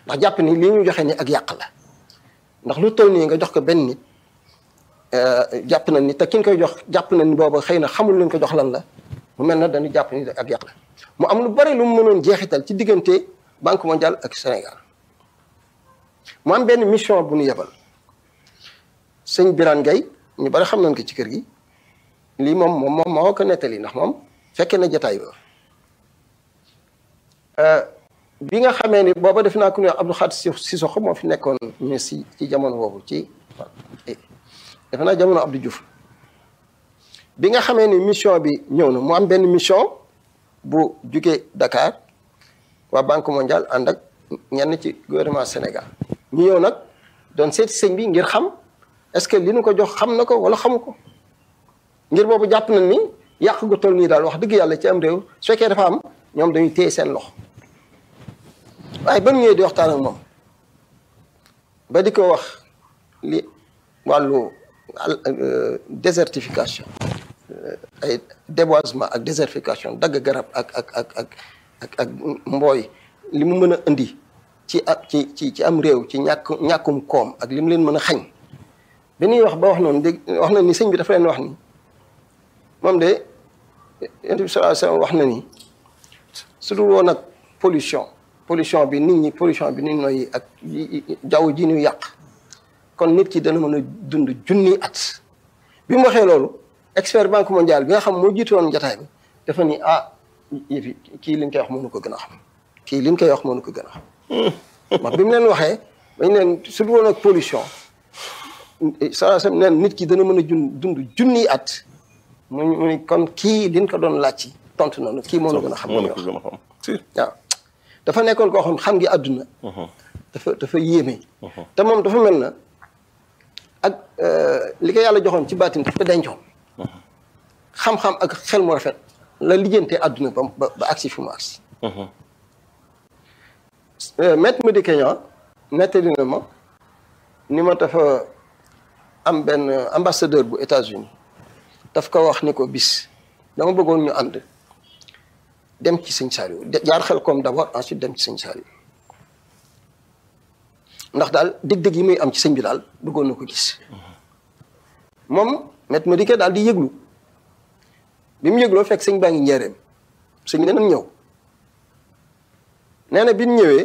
ndax jàpp ni li ñu joxe ni ak yàq la ndax lu toll nii nga jox ko benn nit jàpp na ni te ki nga koy jox jàpp na ni booba xëy na xamul leen ko jox lan la mu mel na dañu jàpp ni ak yàq la mu am lu bari lu mu mënoon jeexital ci diggante banque mondiale ak Sénégal mu am benn mission bu ñu yebal sëñ Birane Gueye ñu bari xam nañ ko ci kër gi lii moom moom moom moo ko nettali ndax moom fekkee na jataay ba bi nga xamee ni booba def naa ku ne Abdou Khadir Sissoko moo fi nekkoon ñu si ci jamono boobu ci defe naa jamono Abdou Diouf bi nga xamee ni mission bi ñëw na mu am benn mission bu jugee Dakar waa Banque mondiale ànd ak ñenn ci gouvernement Sénégal ñu ñëw nag doon seeti sëñ bi ngir xam est-ce que li nu ko jox xam na ko wala xamu ko ngir boobu jàpp na ni yàq gu toll nii daal wax dëgg yàlla ci am réew su fekkee dafa am ñoom dañuy téye seen loxo waaye ba mu ñëwee di waxtaan ak moom ba di ko wax li wàllu désertification ay déboisement ak désertification dagg garab ak ak ak ak ak ak mbooy li mu mën a indi ci ak ci ci ci am réew ci ñàkk ñàkkum koom ak li mu leen mën a xañ bi ñuy wax ba wax noonu dégg wax na ni sëñ bi dafa leen wax ni moom de yonent bi sallallahu alayhi wasallam wax na ni su dul woon ak pollution pollution bi nit ñi pollution bi nit ñooy ak jaww ji ñu yàq kon nit ki dana mën a dund junni at bi mu waxee loolu expert banque mondiale bi nga xam moo jiitu woon jataay bi dafa ni ah yëfi kii li ñu koy wax mënu ko gën a xam kii li ñu koy wax mënu ko gën a xam ndax bi mu leen waxee dañ leen su dul woon ak pollution saa sam neen nit ki dana mën a jun dund junni at mu mu ni kon kii liñ ko doon laaj ci tontu noonu kii moo la gën a xam moo la ko gën a xam si waaw dafa nekkoon koo xam xam ngi àdduna dafa dafa yéeme te moom dafa mel na ak li ko yàlla joxoon ci baatin daf ko dencoon xam-xam ak xel mu rafet la lijjantee àdduna ba ba ba agsi fi mu agsi maître Madické Niang nettali na ma ni ma dafa am benn ambassadeur bu États-Unis daf ko wax ni ko bis dama bëggoon ñu ànd dem ci sëñ Saliou jaar xel comme d'abord ensuite dem ci sëñ Saliou ndax daal dëgg-dëgg yi muy am ci sëñ bi daal bëggoon na ko gis moom maître Madické daal di yëglu bi mu yëgloo fekk sëñ baa ngi njëreem sëñ bi danañ ñëw nee na bi ñu ñëwee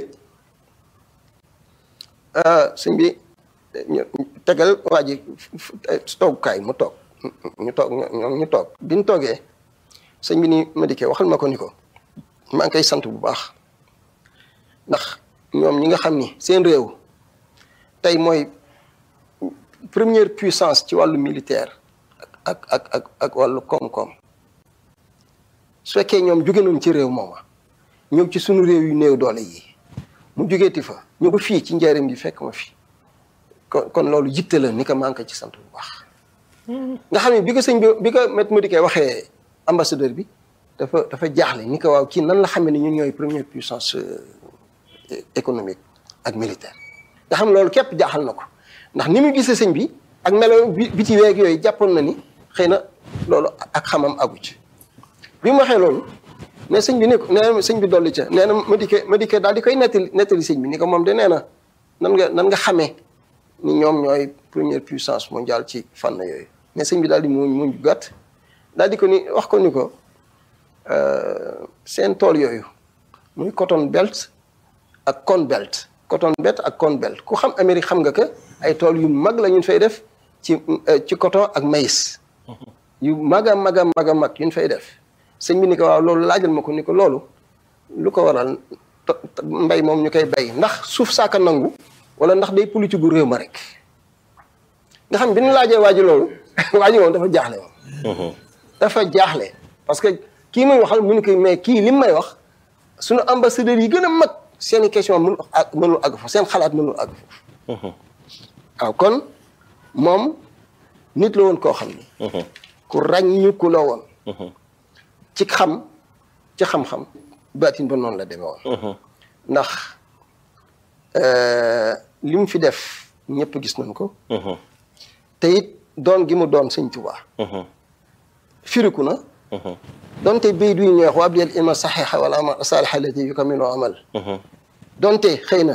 sëñ bi tegal waa ji toogukaay mu toog ñu toog ñoom ñu toog bi ñu toogee sëñ bi ni Madické waxal ma ko ni ko maa ngi koy sant bu baax ndax ñoom ñi nga xam ni seen réew tey mooy première puissance ci wàllu militaire ak ak ak ak wàllu koom-koom su fekkee ñoom jóge nañ ci réew mooma ñëw ci sunu réew yu néew doole yi mu jógeeti fa ñu ko fii ci njëriñ bi fekk ma fi kon kon loolu jitte la ni ko maa ngi ko ci sant bu baax nga xam ne bi ko sëñ bi bi ko Maître Madické waxee ambassadeur bi dafa dafa jaaxle ni ko waaw kii nan la xamee ni ñun ñooy première puissance économique ak militaire nga xam loolu képp jaaxal na ko ndax ni mu gisee sëñ bi ak melo bi bi ci weeg yooyu jàppoon na ni xëy na loolu ak xamam agu ci bi mu waxee loolu ne sëñ bi ne ko nee na sëñ bi dolli ca nee na Madické Madické daal di koy nettali nettali sëñ bi ni ko moom de nee na nan nga nan nga xamee ni ñoom ñooy première puissance mondiale ci fànn yooyu mais sëñ bi daal di muñ muñ gàtt daal di ko ni wax ko ni ko seen tool yooyu muy cotton belt ak corn belt cotton belt ak corn belt ku xam Amérique xam nga que ay tool yu mag la ñu fay def ci ci coton ak maïs yu mag a mag a mag a mag yu ñu fay def sëñ bi ni ko waaw loolu laajal ma ko ni ko loolu lu ko waral mbay moom ñu koy bay ndax suuf saaka nangu wala ndax day politique gu réew ma rek nga xam bi ñu laajee waa ji loolu waa ji moom dafa jaaxle moom dafa jaaxle parce que kii muy waxal mu ni ko mais kii li may wax suñu ambassadeurs yi gën a mag seeni question mënul ak mënul àgg foofu seen xalaat mënul àgg foofu waaw kon moom nit la woon koo xam ni ku ràññu ku la woon ci xam ci xam-xam baatin ba noonu la demee woon ndax li mu fi def ñëpp gis nañ ko te it doon gi mu doon sëñ Tuubaa firiku na donte bay duy ñeex wa abdiyal ilma saxiixa wala amal saalixa lati yu ko minoo amal donte xëy na